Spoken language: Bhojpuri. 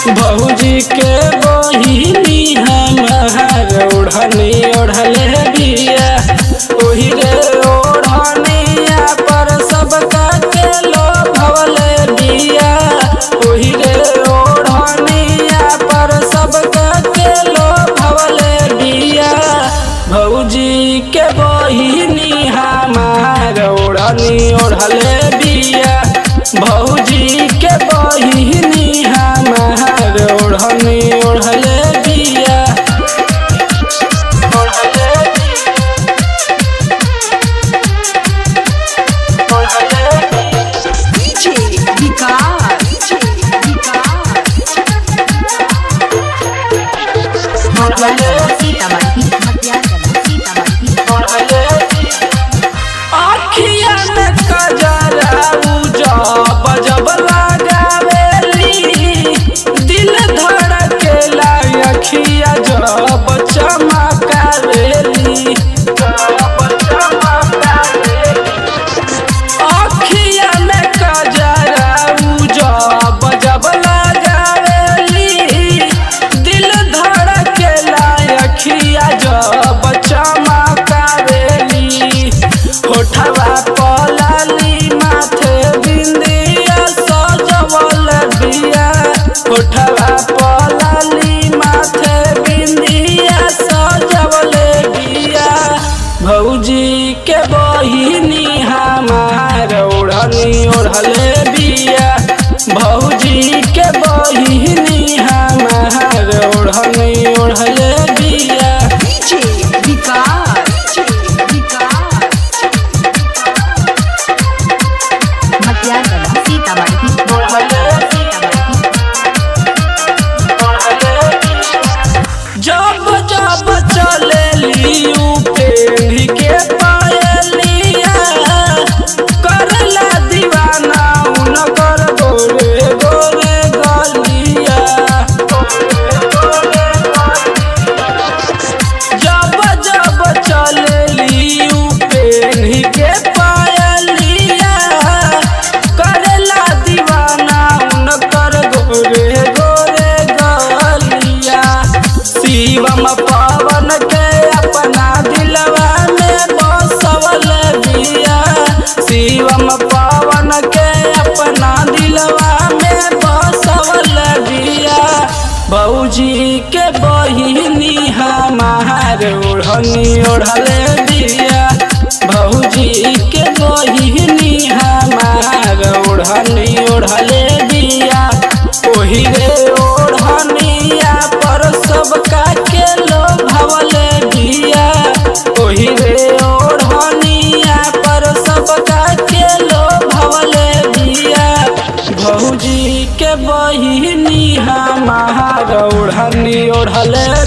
भौजी के बहिनी हमार ओढ़नी ओढ़ले बिया ओही रे ओढ़निया पर सबका के लोभवले बिया ओही रे ओढ़निया पर सबका के लोभवले बिया भौजी के बहिनी हमार ओढ़नी ओढ़ले बिया भौजी के बहिनी हमार ओढ़नी ओढ़ले बिया ओढ़ले ओढ़ले DJ Vicar. DJ Vicar. ओढ़ले सीतामढ़ी सीतामढ़ी आखिया में कजरा जब जब लगावेली दिल धड़केला अखिया जब चमकावेली जब चमकावेली आखिया में कजरा जब जब लगावेली दिल धड़केला अखिया जब चमकावेली होठवा पलाली माथे बिंदिया सजवल बिया होठवा पलाली माथे बिंदिया सजवल बिया भौजी के बहिनी हमार ओढ़नी ओढ़ले बिया भौजी के बहिनी हमार ओढ़नी ओढ़ले बिया DJ Vicar. DJ Vicar. Matiagala Sitamarhi Sitamarhi जब जब चलेली पेढ़ी के पायलिया करला दीवाना उनकर गोरे गोरे गलिया जब जब चलेली पेढ़ी के पायलिया करला दीवाना उनकर गोरे गोरे गलिया शिवम पवन के अपना दिलवा में बसवल बिया शिवम पवन के अपना दिलवा में बसवल बिया भौजी के बहिनी हमार ओढ़नी ओढ़ले बिया भौजी के बहिनी हमार ओढ़नी ओढ़ले बिया ओही रे ओढ़निया पर सबका के लोभवले बिया ओही रे ओढ़निया पर सबका के लोभवले बिया भौजी के बहिनी हमार ओढ़नी ओढ़ले